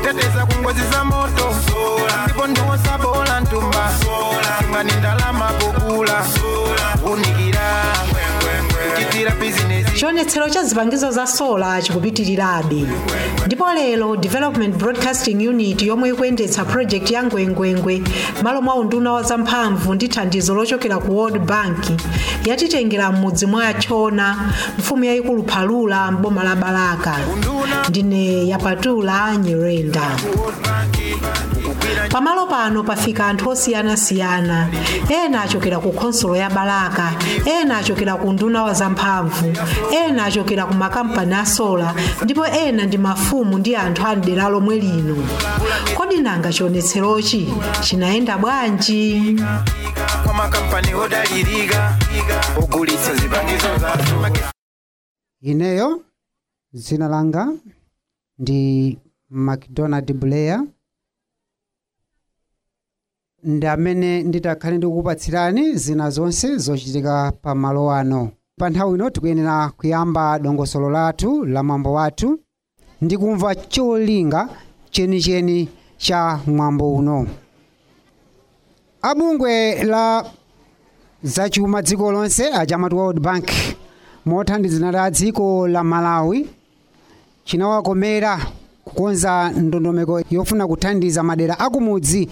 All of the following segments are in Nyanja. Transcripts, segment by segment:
teteza ku ngozi za moto ndipo ndiwosa bola ntumba ngani ndalama pokula unikira kuchitira bizinesi chionetsero cha zipangizo za sola chikupitirirabe ndipo lero development broadcasting unit yomwe ikuyendetsa project ya ngwengwengwe malo mwa unduna wa zamphamvu ndi thandizo lochokera ku world bank yatitengera m'mudzi mwa chona mfumu yayikulu phalula m'boma la balaka ndine yapatula nyirenda pamalo pano pafika anthu osiyanasiyana ena achokera ku khonsolo ya balaka ena achokera ku nduna wa zamphamvu ena achokera ku makampani a sola ndipo ena ndi mafumu ndi anthu a mdera lomwe lino kodi nanga chionetserochi chinayenda bwanji kwa makampani odalirika ogulitsa zipangizo za ineyo dzina langa ndi macdonald blair ndi amene nditakhale ndikukupatsirani zina zonse zochitika pa malo ano pa nthawi ino tikuyenera kuyamba dongosolo lathu la mwambo wathu ndi kumva cholinga chenicheni cha mwambo uno abungwe la zachuma dziko lonse achamati world bank mothandizana ndi a dziko la malawi chinawakomera kukonza ndondomeko yofuna kuthandiza madera akumudzi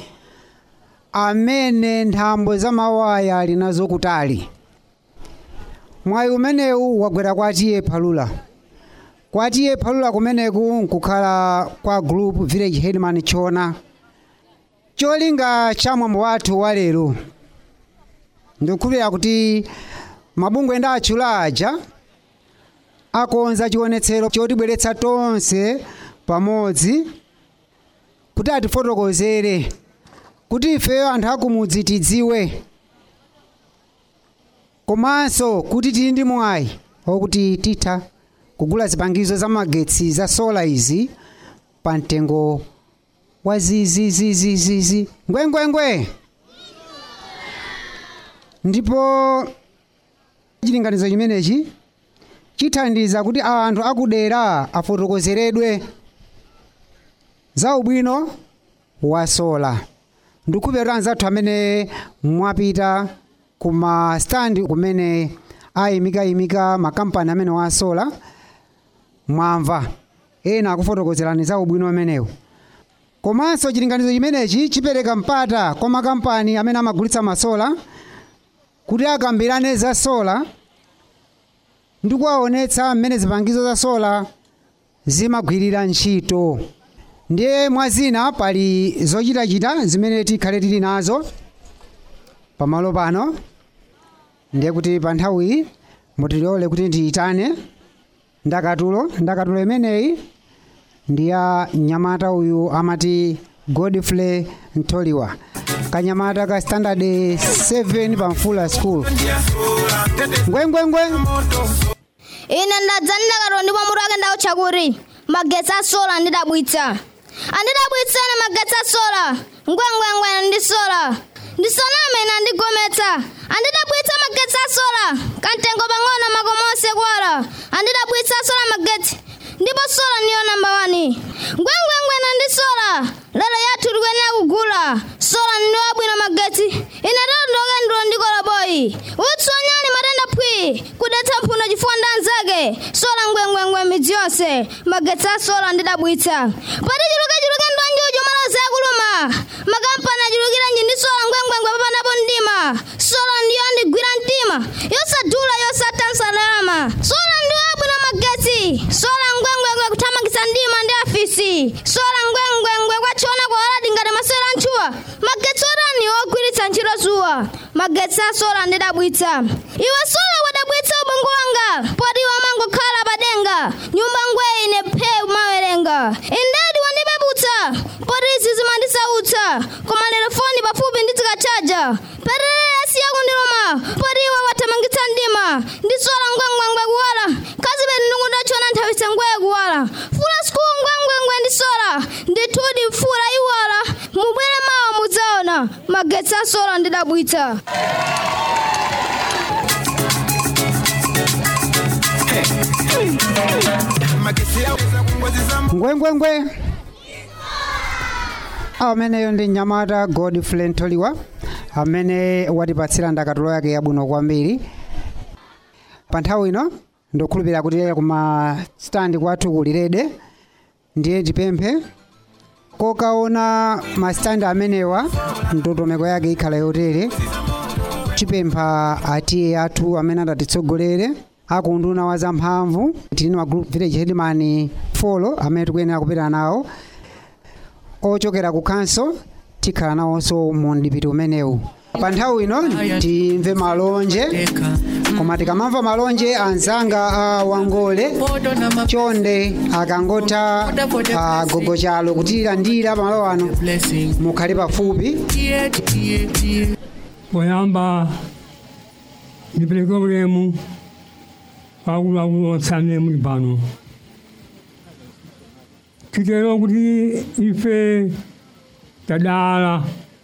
amene nthambo za mawaya ali nazo kutali mwayi umenewu wagwera kwa tiye phalula kwa tiye phalula kumeneku nkukhala kwa group village headman chona cholinga cha mwambo wathu wa lero ndikukhulupirira kuti mabungwe ndi atchula aja akonza chionetsero chotibweretsa tonse pamodzi kuti atifotokozere kuti ifeyo anthu akumudzi tidziwe komanso kuti tili ndi mwayi wakuti titha kugula zipangizo za magetsi za sola izi pa mtengo wa zizizizizizi ngwengwengwe ndipo chilinganizo chimenechi chithandiza kuti anthu akudera afotokozeredwe za ubwino wa sola ndikukhulupirira anzathu amene mwapita kuma stand kumene ayimikayimika makampani amene wa sola mwamva ena akufotokozerani za ubwino umenewu komanso chilinganizo chimenechi chipereka mpata kwa makampani amene amagulitsa masola kuti akambirane za sola ndi kuwaonetsa mmene zipangizo za sola zimagwirira ntchito ndiye mwazina pali zochitachita zimene tikhale tili nazo pamalo pano ndiye kuti pa nthawiyi mutilole kuti ndiyitane ndakatulo ndakatulo imeneyi ndi ya mnyamata uyu amati godfrey ntoliwa kanyamata ka standard 7 pa mfula school ngwengwengwe ine ndadzanira kato ndipo mutu wake ndautcha kuti magetsi a sola ndidabwitsa andidabwitseni magetsi a sola ngwengwengwe ndi sola ndisaname ine andigometsa andidabwitsa magetsi a sola kamtengo pang'ono makomo onse kuwala andidabwitsa sola magetsi ndipo sola ndiyo namba 1 ngwengwengwe ndi sola lero yathu tikuyenera kugula sola ndiyo abwino magetsi ine tondooke ndilo ndikola boyi utsonyani matenda phwi kudetsa mphuno chifukwa ndi anzake sola ngwengwengwe midzi yonse magetsi a sola ndidabwitsa pati chilukechuluke ndwanji ujo malozi akuluma makampani achulukirenji ndi sola ngwengwengwe papanapo mdima sola ndiyo andigwira mtima yosadula yosatha nsalama sola ndiyo abwino magetsi sola ngwengwengwe kuthamangitsa mdima ndi afisi sola ngwengwengwe kwachiona kuwaladi ngati masewera ntchuwa magetsi otani ogwiritsa ntchito zuwa magetsi a sola ndidabwitsa iwe sola wadabwitsa ubongo wanga poti iwe amangokhala padenga nyumba ngweye ine phewu mawerenga indadi wandipeputsa poti izi zimandisautsa koma lero foni pafupi ndizikachaja perere asiya kundiluma poti iwe wathamangitsa mdima ndi sola ngwengwengwe kuwala kazi peti ndikundachona nthawise ngweye kuwala fula skulu ngwengwengwe ndi sola ndithudi mfula iwala mubwere mawa mudzaona magetsi a sola ndidabwitsa magetsi yaweza ku ngozi za ngwengwengwe ameneyo ndi mnyamata godfrey ntoliwa amene watipatsira ndakatulo yake yabwino kwambiri pa nthawi ino ndikukhulupirira kuti kuma standi kwathu kulirede ndiye tipemphe kokaona masitandi amenewa ndondomeko yake ikhala yotere tipempha atiye athu amene adatitsogolere akunduna wa zamphamvu tili ma group village headman folo amene tikuyenera kupita nawo ochokera ku council tikhala nawonso mu mdipiti umenewu pa nthawi ino timve malonje koma tikamamva malonje anzanga a wangole chonde akangotha a gogochalo kutilandira pamalo ano mukhale pafupi poyamba ndipeleke ulemu wakuluakulu onse amene muli pano titero kuti ife tadala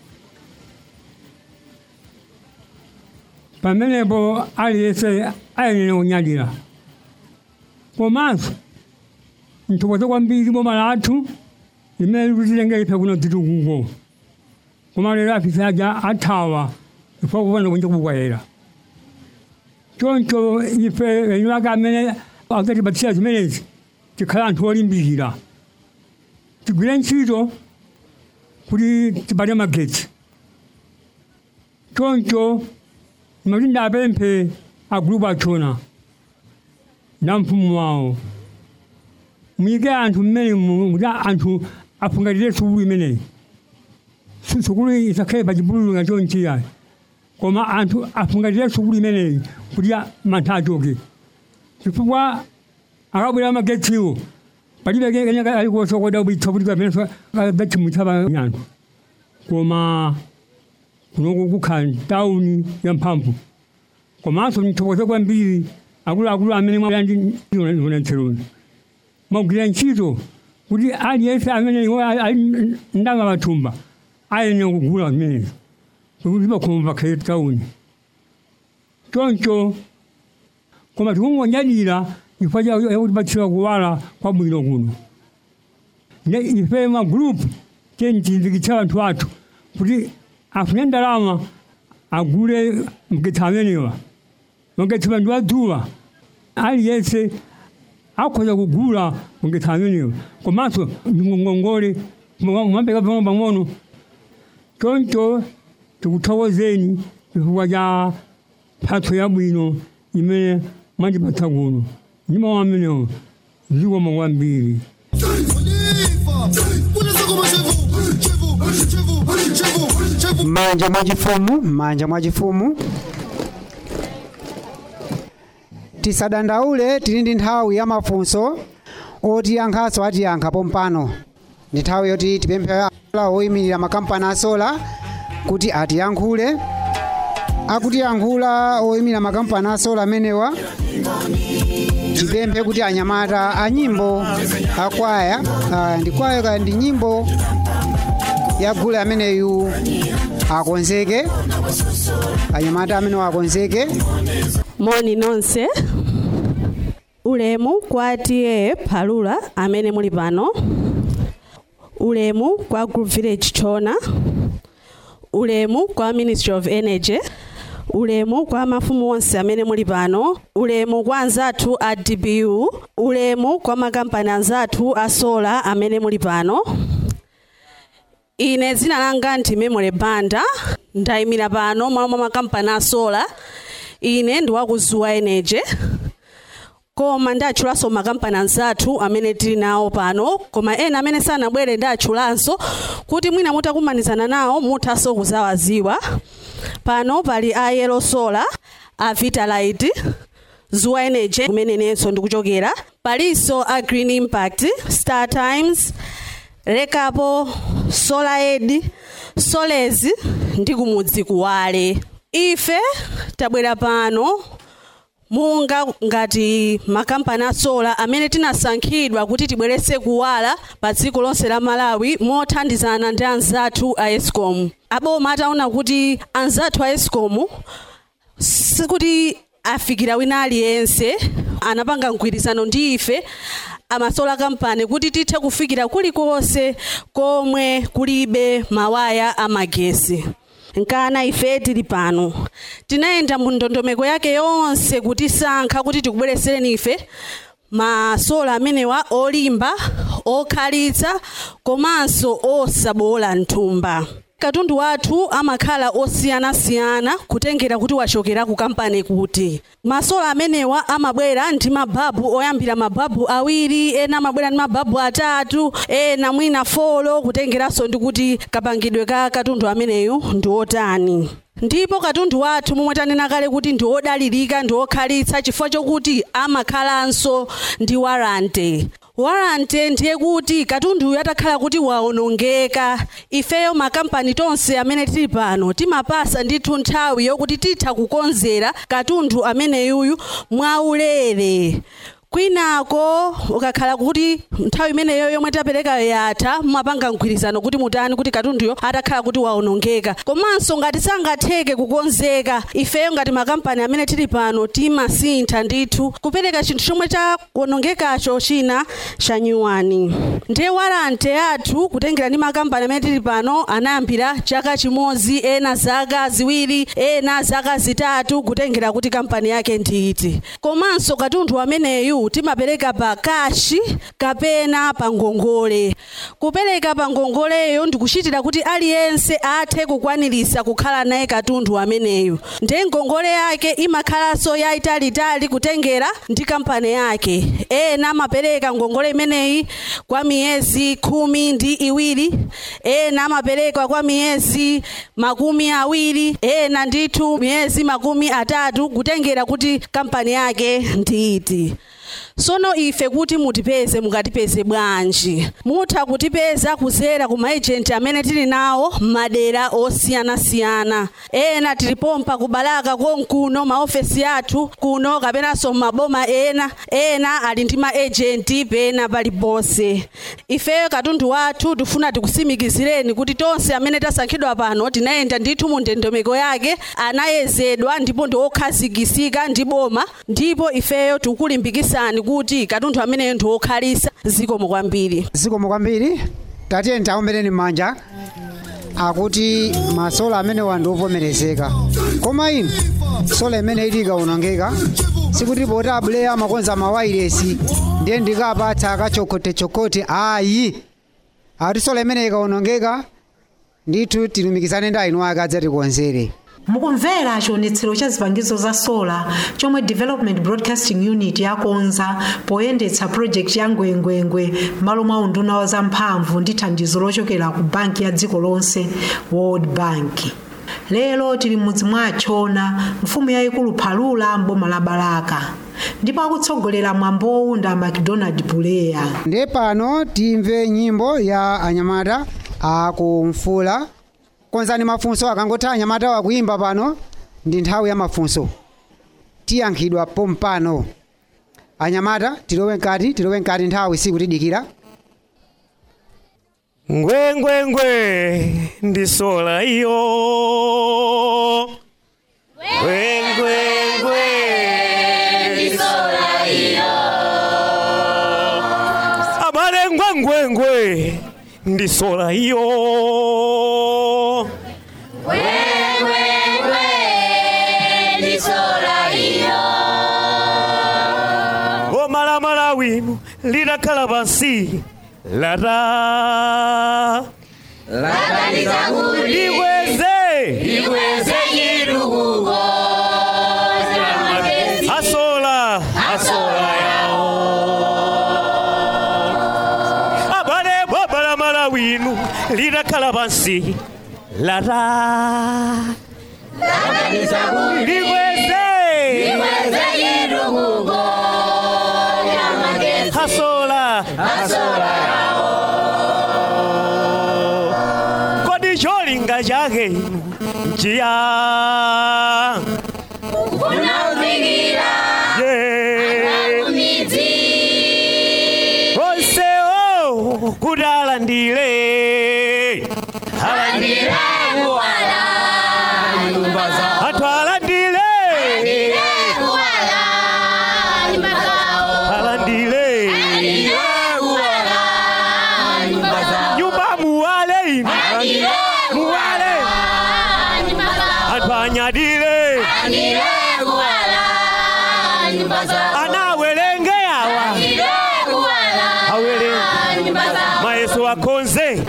pamenepo aliyense ayenera kunyadira komanso nthokoze kwambiri boma lathu limene likutitenga ife kuno titukuko koma lero afisa aja athawa chifukwa kupanda kunja kukwayera choncho ife eni ake amene akatipatsira zimenezi tikhala anthu olimbikira tigwire ntchito kuti tipate magetsi choncho imati ndapemphe agulupu achona na mfumu wawo muyike anthu mmene mu- kuti anthu afungatire sukulu imeneyi Su- sukulu isakhale pa chipululu nga chonchiya koma anthu afungatire sukulu imeneyi kuti a- mantha achoke chifukwa akabwera magetsiwo palibe kenaka alikosokoda ubitsa kuti kapena gachimutsa panyanthu koma kunoku kukhala tawuni ya mphamvu komanso nthokoze kwambiri akuluakulu amene mwayandionetseroni mwagwira ntchito kuti aliyense amene iwo ali ndanga pathumba ayenera kugula zimenezo kuti pakhoma pakhale tawuni choncho koma tikungonyadira chifukwa chakutipatsira kuwala kwabwino kuno ne ife magulupu tentizinzikitsa anthu athu kuti afune ndalama agule magetsi amenewa magetsi bandu adzuwa aliyense akhoza kugula magetsi amenewa komanso ndingongongole mwambeka pang'ono pang'ono choncho tikuthokozeni chifukwa cha mphatso yabwino imene mwandipatsa kuno ndimo amenewo zikomo kwambiri m'manja mwachifumu m'manja mwachifumu tisadandaule tili ndi nthawi ya mafunso otiyankhaso atiyankha pompano ndi nthawi yoti tipemphe la oyimirira makampani asola kuti atiyankhule akutiyankhula oyimirira makampani asola amenewa tipemphe kuti anyamata a nyimbo akwaya ah, ndi kwaya kaya ndi nyimbo yagule ameneyu akonzeke anyamata amenewa akonzeke moni nonse ulemu kwa ta phalula amene muli pano ulemu kwa group village chona ulemu kwa ministry of energy ulemu kwa mafumu onse amene muli pano ulemu kwa anzathu a dbu ulemu kwa makampani anzathu a sola amene muli pano ine dzina langa ndi memory banda ndayimira pano malo mwa makampani a sola ine ndi wakuzuwa energy koma ndatchulanso makampani anzathu amene tili nawo pano koma ena amene sanabwere ndatchulanso kuti mwina mutakumanizana nawo muthanso kuzawaziwa pano pali a yellow solar a vitalite zuwa energy kumene nenso ndikuchokera palinso a green impact star times rekapo solar aid solezi ndi kumudzi kuwale ife tabwera pano monga ngati makampani asola amene tinasankhidwa kuti tibweretse kuwala pa dziko lonse la malawi mothandizana ndi anzathu a escom aboma ataona kuti anzathu a escom sikuti afikira wina aliyense anapanga mgwirizano ndi ife amasola kampani kuti tithe kufikira kulikonse komwe kulibe mawaya amagesi nkana ife tili pano tinayenda mu ndondomeko yake yonse kutisankha kuti tikubweresereni ife masola amenewa olimba okhalitsa komanso osabola mthumba katundu wathu amakhala osiyanasiyana kutengera kuti wachokera ku kampani kuti masola amenewa amabwera ndi mababu oyambira mababu awiri ena amabwera ndi mababu atatu ena mwina folo kutengeranso ndi kuti kapangidwe ka katundu ameneyu ndi otani ndipo katundu wathu momwe tanena kale kuti ndi odalirika ndi okhalitsa chifukwa chokuti amakhalanso ndi warante warante ndiye kuti katunduyu atakhala kuti waonongeka ifeyo makampani tonse amene tili pano timapasa ndithu nthawi yokuti titha kukonzera katundu ameneyuyu mwaulere kwinako ukakhala kuti nthawi imeneyo yomwe taperekayo yatha mumapanga mgwirizano kuti mutani kuti katunduyo atakhala kuti waonongeka komanso ngati sangatheke kukonzeka ifeyo ngati makampani amene tili pano timasintha ndithu kupereka chinthu chomwe chaonongekacho china chanyuwani ndiye warante yathu kutengera ndi makampani amene tili pano anayambira chaka chimodzi ena zaka ziwiri ena zaka zitatu kutengera kuti kampani yake ndi iti komanso katundu ameneyu timapereka pa kashi kapena pa ngongole kupereka pa ngongoleyo ndikuchitira kuti aliyense athe kukwanirisa kukhala naye katundu ameneyu ndiye ngongole yake imakhalanso yayitalitali kutengera ndi kampani yake ena amapereka ngongole imeneyi kwa miyezi khumi ndi iwiri ena amapereka kwa miyezi makumi awiri ena ndithu miyezi makumi atatu kutengera kuti kampani yake ndi iti sono ife kuti mutipeze mukatipeze bwanji mutha kutipeza kuzera ku maejenti amene tili nawo m'madera osiyanasiyana ena tilipompa kubalaka konkuno maofesi athu kuno kapenanso maboma ena ena ali ndi maejenti pena paliponse ifeyo katundu wathu tifuna tikusimikizireni kuti tonse amene tasankhidwa pano tinayenda ndithu mu ndondomeko yake anayezedwa ndipo ndi okhazikisika ndi boma ndipo ifeyo tikulimbikisani kuti katundu ameneyo ndi okhalisa zikomo kwambiri zikomo kwambiri tatiye ntaombereni m'manja akuti masola amenewa ndi ovomerezeka koma inu sola imene ili ikaonongeka sikuti poti abuleya amakonza mawayiresi ndiye ndikapatsa akachokotechokote ayi akuti sola imene ikaonongeka ndithu tilumikizane ndi ainu ake adzatikonzere mukumvera chionetsero cha zipangizo za sola chomwe development broadcasting unit yakonza poyendetsa project ya ngwengwengwe m'malo mwa unduna wa zamphamvu ndi thandizo lochokera ku banki ya dziko lonse world bank lero tili m'mudzi mwa achona mfumu yayikulu phalula mboma la balaka ndipo akutsogolera mwambowu nda macdonald puleya ndiye pano timve nyimbo ya anyamata akumfula konzani mafunso akangoti anyamata wakuimba pano ndi nthawi ya mafunso tiyankhidwa pompano anyamata tilowe mkati tilowe mkati nthawi sikutidikira ngwengwengwe ndisola iyo ngwengwengwe ndisola iyo abale ngwengwengwe ndisola iyo omalamala winu lidakhala pansi lata likweze asola asola yawo abale bobalamala winu lidakhala pansi lata likweze asola kodi cholinga chake inu njiya Yeah. onsewo kuti alandire anthu alandire alandire adile anawerenge awa awere mayeso akonze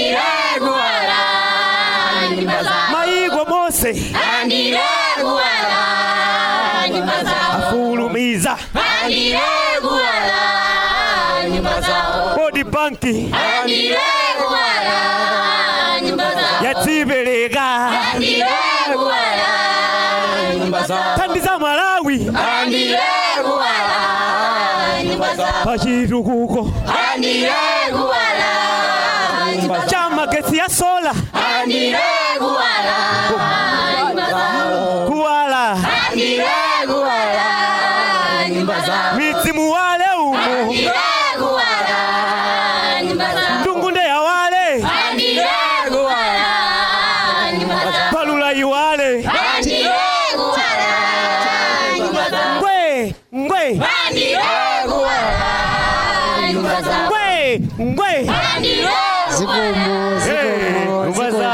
mayiko mose afulumiza bodi banki yatsibereka thandiza malawi pachitukuko cha magesi ya sola kuwala midzimu wale umo ndungunde ya wale palula iwale ngwe ngwe ngwe ngwe zikomo Hey, zikomo nyumba zikomo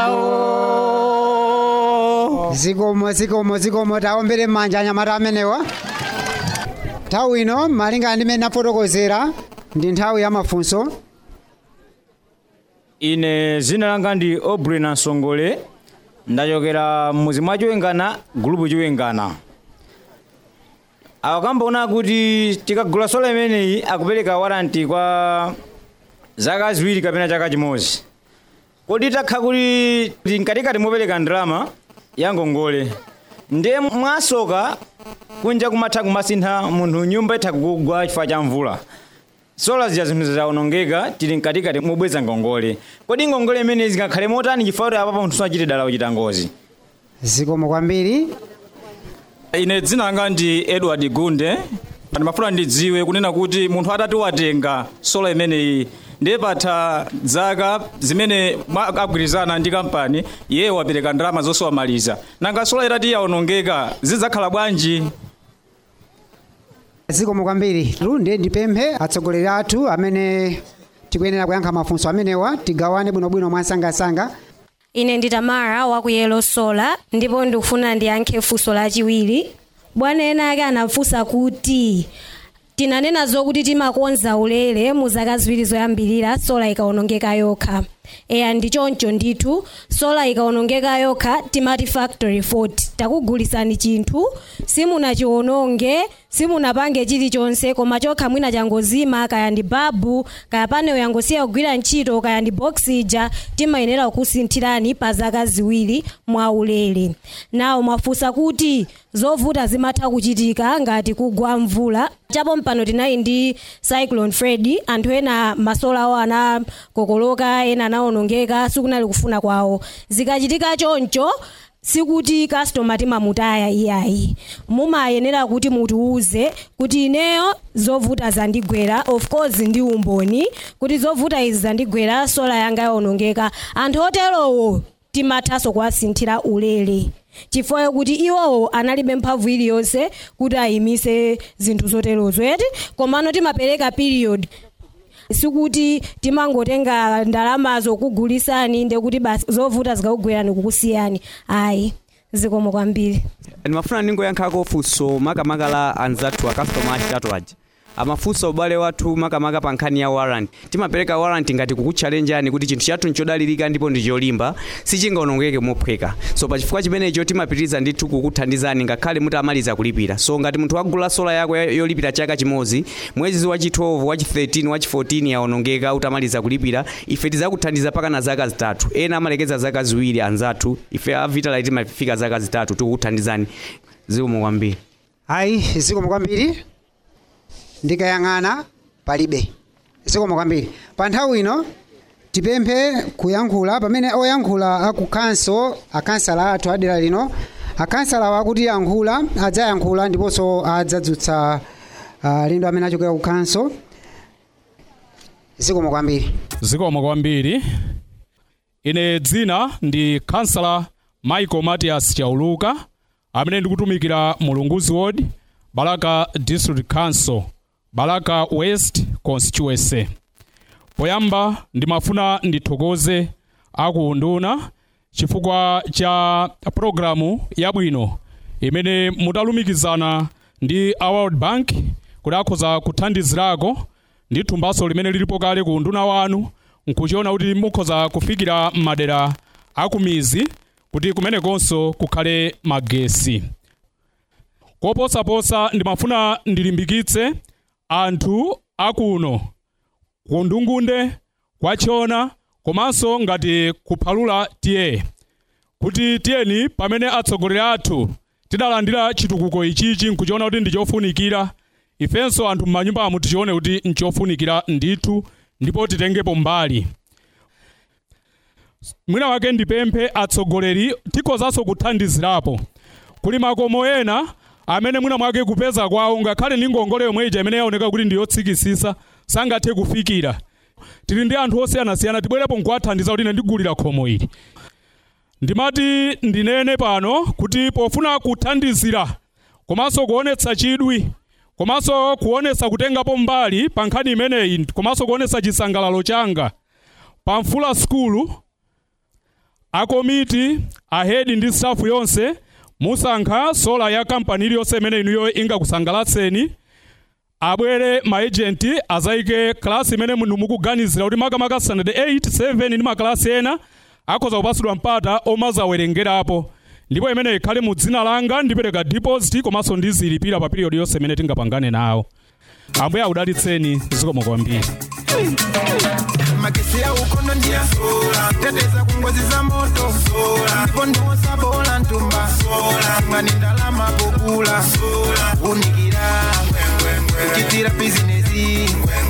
zawo zikomo zikomo zikomo taombere manja anyamata amenewa nthawi ino malingana ndi mmene nafotokozera ndi nthawi ya mafunso ine zina langa ndi obry nansongole ndachokera mmuzi mwa chiwengana gulupu chiwengana akambaona kuti tikagula sola imeneyi akupereka waranti kwa zaka ziwiri kapena chaka chimodzi kodi takha kuti tinkatikati mopereka ndalama ya ngongole ndiye mwasoka kunja kumatha kumasintha munthu nyumba itha kugwa chifukwa cha mvula sola zija zinthu zidawonongeka tili mkatikati mobweza ngongole kodi ngongole imene zingakhale motani chifukwa kuti apapo munthu sachite dala kuchita ngozi zikomo kwambiri ine dzina langa ndi edward gunde ndimafuna ndidziwe kunena kuti munthu atati watenga sola imeneyi ndiye patha zaka zimene mwa- agwirizana ndi kampani iye wapereka ndalama zosowamaliza nanga sola itati yawonongeka zidzakhala bwanji zikomo kwambiri lunde ndipemphe atsogoleri athu amene tikuyenera kuyankha mafunso amenewa tigawane bwinobwino mwansangasanga ine ndi tamara wa ku yelo sola ndipo ndikufuna ndiyankhe funso lachiwiri bwana ena ake anafunsa kuti tinanena zokuti timakonza ulere mu zaka ziwiri zoyambirira sola ikawonongeka yokha eya ndi choncho ndithu sola ikawonongeka yokha timati factory fault takugulisani chinthu simunachiwononge simunapange chilichonse koma chokha mwina changozima kaya ndi babu kaya paneyo yangosiya kugwira ntchito kaya ndi boxija timayenera kukusinthirani pa zaka ziwiri mwa ulere nawo mwafunsa kuti zovuta zimatha kuchitika ngati kugwa mvula chapo mpano tinali ndi cyclone freddy anthu ena masola awo anakokoloka ena anawonongeka sikunali kufuna kwawo zikachitika choncho sikuti customer timamutaya iyayi mumayenera kuti mutiuze kuti ineyo zovuta zandigwera of course ndi umboni kuti zovuta izi zandigwera sola yanga yawonongeka anthu oterowo timathanso kuwasinthira ulere chifukwa kuti iwowo analibe mphamvu iliyonse kuti ayimise zinthu zoterozo eti komano timapereka period sikuti timangotenga ndalamazo kugulisani ndekuti basi zovuta zikakugwerani kukusiyani ayi zikomo kwambiri ndimafuna ndingoyankhako funso makamaka la anzathu akastoma achitatu aja amafunsa ubale wathu makamaka pa nkhani ya warrant timapereka warrant ngati kukutchalenjani kuti chinthu chathu nchodalirika ndipo ndi cholimba sichingaonongeke mophweka so pa chifukwa chimenecho timapitiriza ndithu kukuthandizani ngakhale mutamaliza kulipira so ngati munthu wagula sola yako ya- yolipira chaka chimodzi mwezi wachi 12 wachi 13 wachi 14 yaonongeka utamaliza kulipira ife tizakuthandiza paka na zaka zitatu ena amalekeza zaka ziwiri anzathu ife avitala timafika zaka zitatu tikukuthandizani zikomo kwambiri ayi zikomo kwambiri ndikayang'ana palibe zikomo kwambiri pa nthawi ino tipemphe kuyankhula pamene oyankhula akukhanso akansala athu adera lino akansala wakuti yankhula adzayankhula ndiponso adzadzutsa uh, lindo amene achokera kukhanso zikomo kwambiri zikomo kwambiri ine dzina ndi kansala michael matias chauluka amene ndikutumikira mulunguzi ward balaka district council balaka west constituency poyamba ndimafuna ndithokoze aku unduna chifukwa cha programu yabwino imene mutalumikizana ndi a world bank kuti akhoza kuthandizirako ndi thumbaso limene lilipo kale ku nduna wanu nkuchiona kuti mukhoza kufikira madera akumizi kuti kumenekonso kukhale magesi koposaposa ndimafuna ndilimbikitse anthu akuno ku ndungunde kwachiona komanso ngati kuphalula tiye kuti tiyeni pamene atsogoleri athu tidalandira chitukuko ichichi nkuchiona kuti ndichofunikira ifenso anthu m'manyumbamo tichione kuti nchofunikira ndithu ndipo titengepo mbali mwina wake ndipemphe atsogoleri tikhozanso kuthandizirapo kuli makomo ena amene mwina mwake kupeza kwawo ngakhale ndi ngongole yomwe ija imene yaoneka kuti ndiyotsikisisa sangathe kufikira tili ndi anthu osiyanasiyana tibwerepo nkuwathandiza kuti ine ndigulira khomo ili ndimati ndinene pano kuti pofuna kuthandizira komanso kuonetsa chidwi komanso kuonetsa kutengapo mbali pa nkhani imeneyi komanso kuonetsa chisangalalo changa pa mfula skulu akomiti ahedi ndi stafu yonse musankha sola ya kampani iliyonse imene inuyo ingakusangalatseni abwere maejenti azayike klasi imene munthu mukuganizira kuti makamaka standard 8 7 ndi maklasi ena akhoza kupasidwa mpata omazawerengerapo ndipo imene ikhale mu dzina langa ndipereka deposit komanso ndizilipira pa period yonse imene tingapangane nawo ambuye akudalitseni zikomo kwambiri magesi ya ukono ndiya teteza kungozi za moto ndipo ndiwosa bola ntumba ngani ndalama pokula unikira kuchitira bizinesi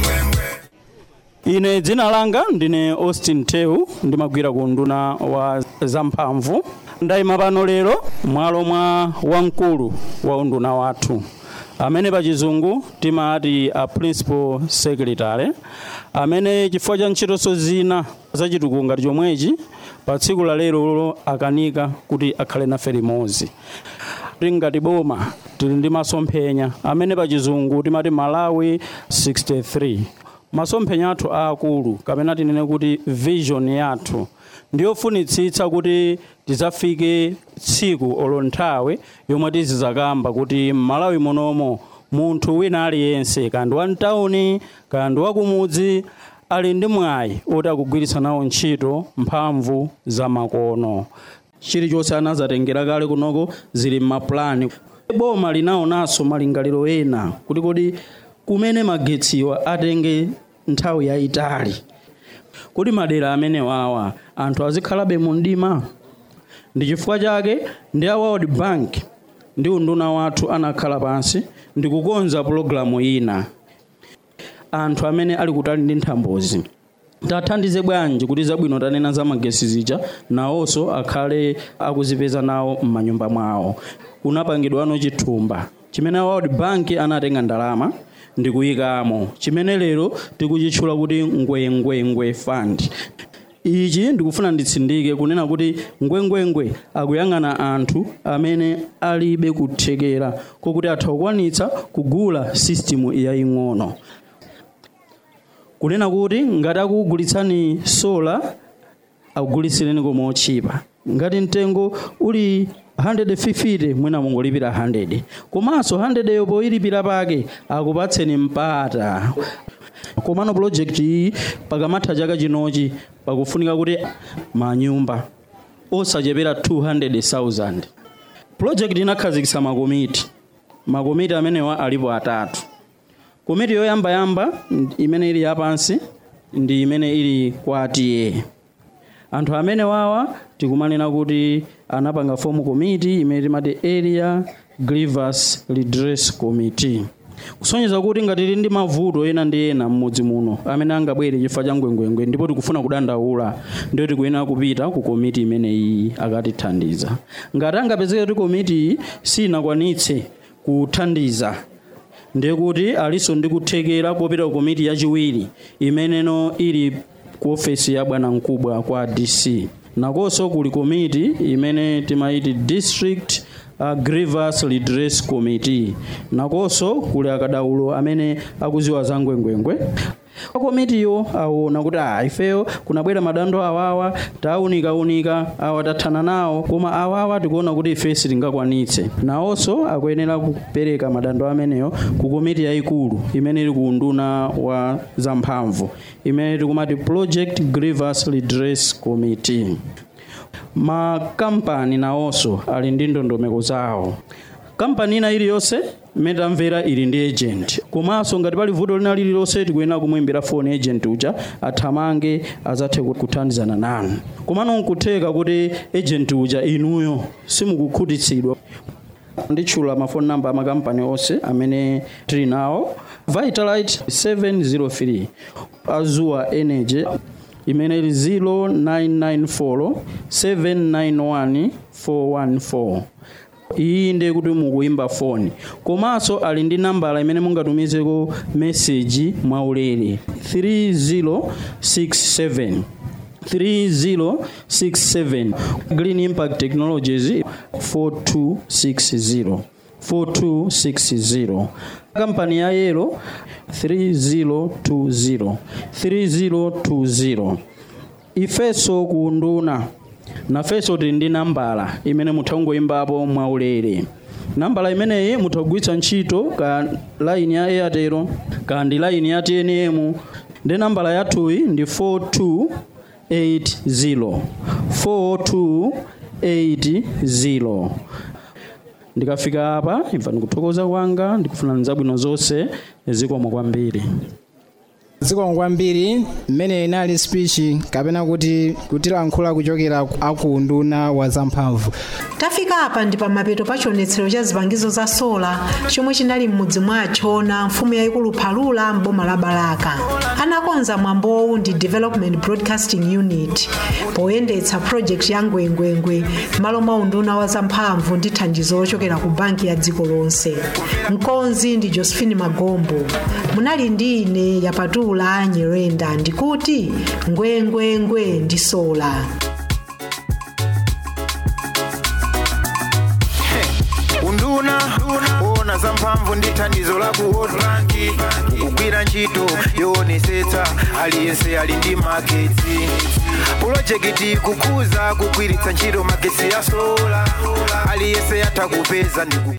ine dzina langa ndine austin tehu ndimagwira ku nduna wa zamphamvu ndayima pano lero mwalo mwa wamkulu wa unduna wathu amene pachizungu timati a principal secretary amene chifukwa cha ntchitonso zina zachitukuko ngati chomwechi pa tsiku la lero akanika kuti akhale nafe limodzi ngati boma tili ndi masomphenya amene pachizungu timati malawi 63 masomphenya athu aakulu kapena tinene kuti vision yathu ndiyofunitsitsa kuti tidzafike tsiku olo nthawi yomwe tizizakamba kuti m'malawi munomo munthu wina aliyense kandi wa mtawuni kandi wakumudzi ali ndi mwayi oti akugwiritsa nawo ntchito mphamvu za makono chilichonse anazatengera kale kunoko zili m'mapulani boma linaonanso malingaliro ena kuti kodi kumene magetsiwa atenge nthawi yayitali kuti madera amene wawa anthu azikhalabe mu mdima ndi chifukwa chake ndi a world bank ndi unduna wathu anakhala pansi ndi kukonza pulogalamu ina anthu amene ali kutali ndi nthambozi tathandize bwanji kuti zabwino tanena za magesi zija nawonso akhale akuzipeza nawo m'manyumba mwawo kunapangidwano chithumba chimene a world bank anatenga ndalama ndikuyikamo chimene lero tikuchitchula kuti ngwengwengwe fund ichi ndikufuna nditsindike kunena kuti ngwengwengwe akuyang'ana anthu amene alibe kuthekera kokuti atha kukwanitsa kugula sistimu yaying'ono kunena kuti ngati akugulitsani sola akugulitsireni koma otchipa ngati mtengo uli 150 mwina mungolipira 100 komanso 100 yo poyilipira pake akupatseni mpata komano project iyi pakamatha chaka chinochi pakufunika kuti manyumba osachepera 200,000 project inakhazikitsa makomiti makomiti amenewa alipo atatu komiti yoyambayamba imene ili yapansi ndi imene ili kwa atiye anthu amene wawa tikumanena kuti anapanga fomu committee imene timati area grievance redress committee kusonyeza kuti ngati tili ndi mavuto ena ndi ena mmudzi muno amene angabwere chifukwa cha ngwengwengwe ndipo tikufuna kudandaula ndiyo tikuyenera kupita ku komiti imeneyi akatithandiza ngati angapezeke kuti komiti iyi sinakwanitse kuthandiza ndiye kuti alinso ndi kuthekera popita ku komiti yachiwiri imeneno ili ku ofesi ya bwana mkubwa kwa dc nakonso kuli komiti imene timaiti district uh, grievance redress committee nakonso kuli akadaulo amene akuziwa za ngwengwengwe komitiyo aona kuti ah ifeyo kunabwera madando awawa taunikaunika awa tathana nawo koma awawa tikuona kuti ife sitingakwanitse nawonso akuyenera kupereka madando ameneyo ku komiti yayikulu imene ili ku unduna wa zamphamvu imene tikumati project grievance redress committee makampani nawonso ali ndi ndondomeko zawo kampani ina iliyonse imene tamvera ili ndi agent komanso ngati pali vuto lina lililonse tikuyenera kumuimbira phone agent uja athamange azathe kuthandizana nanu komano nkutheka kuti agent uja inuyo simukukhutitsidwa nditchula mafoni namba amakampani onse amene tili nawo vitalite 703 azua energy imene ili 0994 791 414 iyi ndiye kuti mukuimba foni komanso ali ndi nambala imene mungatumizeko meseji mwaulere 3067 3067 green impact technologies 4260 4260 kampani ya yelo 3020 3020 ifeso ku unduna nafenso tili ndi nambala imene mutha kungoyimbapo mwaulere nambala imeneyi mutha kugwiritsa ntchito ka line ya airtel ka ndi line ya tnm ndi nambala yathuyi ndi 4280 4280 ndikafika apa imva ndikuthokoza kwanga ndikufuna nzabwino zonse zikomo kwambiri zikomo kwambiri mmene inali speech kapena kuti kutilankhula kuchokera aku unduna wa zamphamvu tafika apa ndi pamapeto pa chionetsero cha zipangizo za sola chomwe chinali m'mudzi mwachona mfumu yayikulu phalula m'boma la balaka anakonza mwambowu ndi development broadcasting unit poyendetsa project ya ngwengwengwe m'malo mwa unduna wa zamphamvu ndi thandizo lochokera ku banki ya dziko lonse mkonzi ndi josephine magombo munali ndi ine yapatula nyerenda ndikuti ngwengwengwe ndi sola unduna ona zamphamvu ndi thandizo la ku world bank kugwira ntchito yoonetsetsa aliyense ali ndi magetsi pulojekiti kukuza kugwiritsa ntchito magetsi ya sola aliyense yatha kupeza ndi ku-